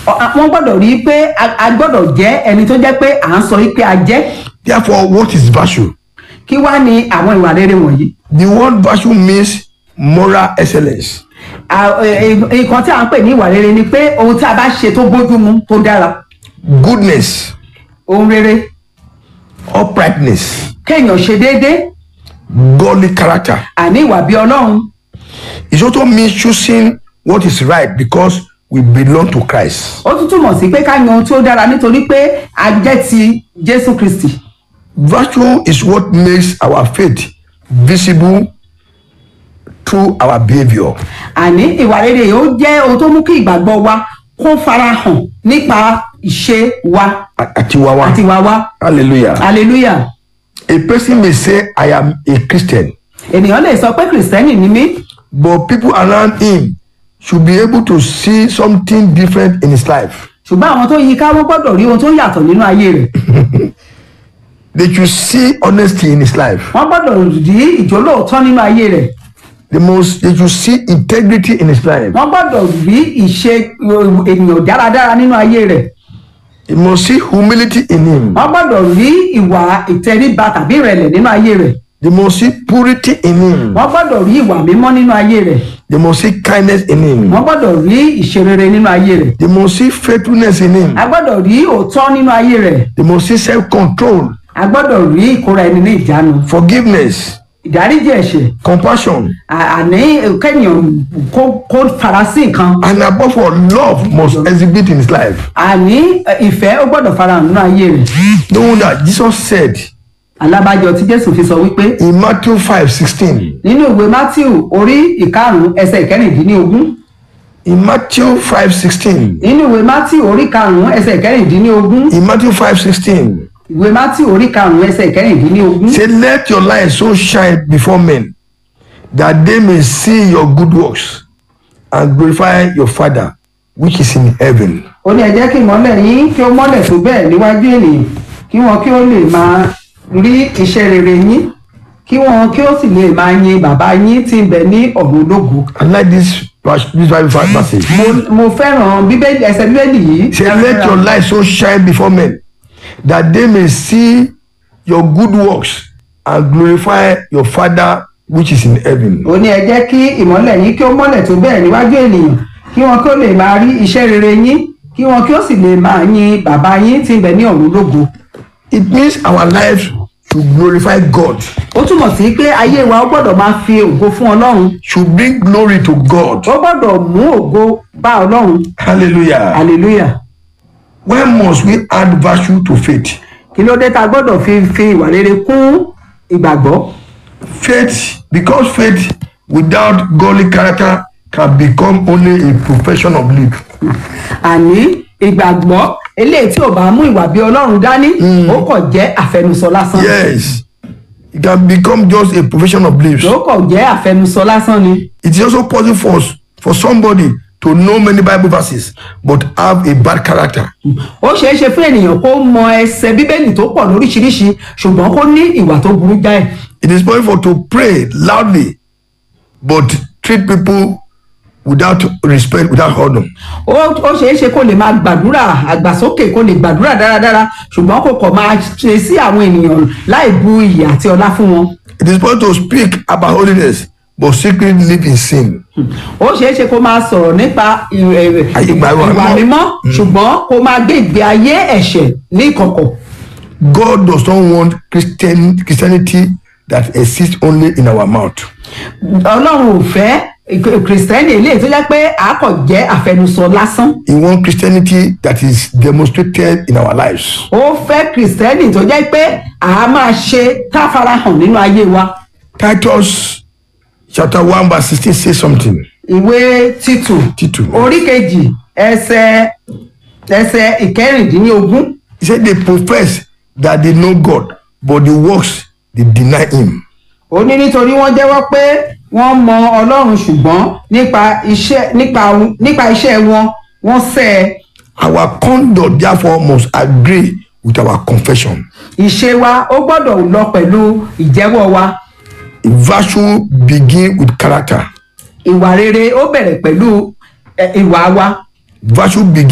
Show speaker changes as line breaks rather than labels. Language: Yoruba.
Ọ- a- wọ́n gbọ́dọ̀ rí i pé a a gbọ́dọ̀ jẹ́ ẹni tó jẹ́ pé à ń sọ wípé a jẹ́
Therefore, what is virtue?
kí wá ní àwọn ìwà rere wọ̀nyí.
The word virtue means moral excellence.
À- ẹ- ẹ- nǹkan tí à ń pè ní ìwà rere ni pé ohun tí a bá ṣe tó bójúmu tó dára
goodness,
ohun rere
uprightness,
kéèyàn ṣe déédéé
godly character.
àní ìwà bí ọlọ́run
It also means choosing what is right because we belong to Christ.
ó tún túmọ̀ sí pé ká yan ohun tí ó dára nítorí pé a jẹ́ ti jésù kristi
Virtue is what makes our faith visible through our behavior.
àní ìwà rere yìí ó jẹ́ ohun tó mú kí ìgbàgbọ́ wa kó farahàn nípa ìṣe wa
Atiwawa.
àti ìwà wa
Hallelujah.
hallelujah
A person may say, I am a Christian,
ènìyàn lè sọ pé kìrìsìtẹ́nì ni mí
but people around him should be able to see something different in his life.
ṣùgbọ́n àwọn tó yí ká wọ́n gbọ́dọ̀ rí ohun tó yàtọ̀ nínú ayé rẹ̀
They should see honesty in his life.
wọ́n gbọ́dọ̀ rí ìjólóòtọ́ nínú ayé rẹ̀
They must they should see integrity in his life.
wọ́n gbọ́dọ̀ rí ìṣe ènìyàn dáradára nínú ayé rẹ̀
They must see humility in him.
wọ́n gbọ́dọ̀ rí ìwà ìtẹríba tàbí ìrẹ̀lẹ̀ nínú ayé rẹ̀
They must see purity in him.
wọ́n gbọ́dọ̀ rí ìwà mímọ́ nínú ayé rẹ̀
They must see kindness in him.
wọ́n gbọ́dọ̀ rí ìṣerere nínú ayé rẹ̀
They must see faithfulness in him.
a gbọ́dọ̀ rí òótọ́ nínú ayé rẹ̀
They must see self-control,
a gbọ́dọ̀ rí ìkóra ẹni ní ìjánu
forgiveness,
ìdáríjì ẹ̀ṣẹ̀
compassion,
à- àní kẹ́yìn kó kó fara sí nǹkan
and above all, love must exhibit in his life.
àní ẹ, ìfẹ́ ó gbọ́dọ̀ farahàn nínú ayé rẹ̀
No wonder Jesus said
alábàjọ tí jésù fi sọ wípé
in Matthew 5 16,
nínú ìwé matthew orí ìkarùn ẹsẹ̀ ìkẹrìndínlógún
in Matthew 5 16,
nínú ìwé matthew orí karùn ẹsẹ̀ ìkẹrìndínlógún
in Matthew 5 16,
ìwé matthew orí karùn ẹsẹ̀ ìkẹrìndínlógún
say, Let your light so shine before men that they may see your good works and glorify your Father which is in heaven.
ó ní ẹ jẹ́ kí ìmọ́lẹ̀ yín kí ó mọ́lẹ̀ tó bẹ́ẹ̀ níwájú ènìyàn kí wọn kí ó lè máa rí iṣẹ́ rere yín kí wọn kí ó sì lè máa yin bàbá yín tí ń bẹ ní ọ̀run lógo.
I like this, vers- this Bible passage.
mo mo fẹ́ràn bíbélì ẹsẹ̀ bíbélì yìí.
Say, let your light so shine before men that they may see your good works and glorify your Father which is in heaven.
ó ní ẹ jẹ́ kí ìmọ́lẹ̀ yín kí ó mọ́lẹ̀ tó bẹ́ẹ̀ níwájú ènìyàn kí wọn kí ó lè máa rí iṣẹ́ rere yín kí wọn kí ó sì lè máa yin bàbá yín tí ń bẹ ní ọ̀run lógo.
It means our lives should glorify God,
ó túmọ̀ sí pé ayé wa ó gbọ́dọ̀ máa fi ògo fún ọlọ́run
should bring glory to God.
ó gbọ́dọ̀ mú ògo bá ọlọ́run
Hallelujah.
hallelujah.
When must we add virtue to faith?
kí ló dé tá a gbọ́dọ̀ fi fi ìwà rere kún ìgbàgbọ́
Faith, because faith without godly character can become only a profession of belief.
àní ìgbàgbọ́ eléyìí tí ò bá mú ìwà bí ọlọ́run dání ó kàn jẹ́ àfẹnusọ lásán
Yes, it can become just a profession of belief.
ó kàn jẹ́ àfẹnusọ lásán ni
It is also possible for, us- for somebody to know many Bible verses but have a bad character.
ó ṣeé ṣe fún ènìyàn kó mọ ẹsẹ̀ bíbélì tó pọ̀ lóríṣiríṣi ṣùgbọ́n kó ní ìwà tó burú jáì
It is possible for to pray loudly but treat people without respect, without honor.
ó ó ṣeé ṣe kó lè máa gbàdúrà àgbàsókè kó lè gbàdúrà dáradára ṣùgbọ́n kó kàn máa ṣe sí àwọn ènìyàn láì bu iyì àti ọlá fún wọn
It is possible to speak about holiness but secretly live in sin.
ó ṣeé ṣe kó máa sọ̀rọ̀ nípa ì- ì-
Ayé ìgbà ìwà
ìwà
mímọ́.
mímọ́ ṣùgbọ́n kó máa gbé ìgbé ayé ẹ̀ṣẹ̀ ní ìkọ̀kọ̀
God does not want Christian Christianity that exists only in our mouth.
ọlọ́run ò fẹ́ kìrìsìtẹ́nì eléyìí tó jẹ́ pé àákọ̀ jẹ́ àfẹnusọ lásán
He wants Christianity that is demonstrated in our lives.
ó fẹ́ kìrìsìtẹ́nì tó jẹ́ pé àá máa ṣe táfarahàn nínú ayé wa
Titus chapter 1 verse 16 says something.
ìwé títù
Títù.
orí kejì ẹsẹ̀ ẹsẹ̀ ìkẹrìndínlógún
He said they profess that they know God, but the works they deny him.
ó ní nítorí wọ́n jẹ́wọ́ pé wọ́n mọ ọlọ́run ṣùgbọ́n nípa iṣẹ́ nípa nípa iṣẹ́ wọn wọ́n sẹ́ ẹ
Our conduct therefore must agree with our confession.
ìṣe wa ó gbọ́dọ̀ lọ pẹ̀lú ìjẹ́wọ́ wa
Virtue begin with character.
ìwà rere ó bẹ̀rẹ̀ pẹ̀lú ẹ, ìwà wa
Virtue begin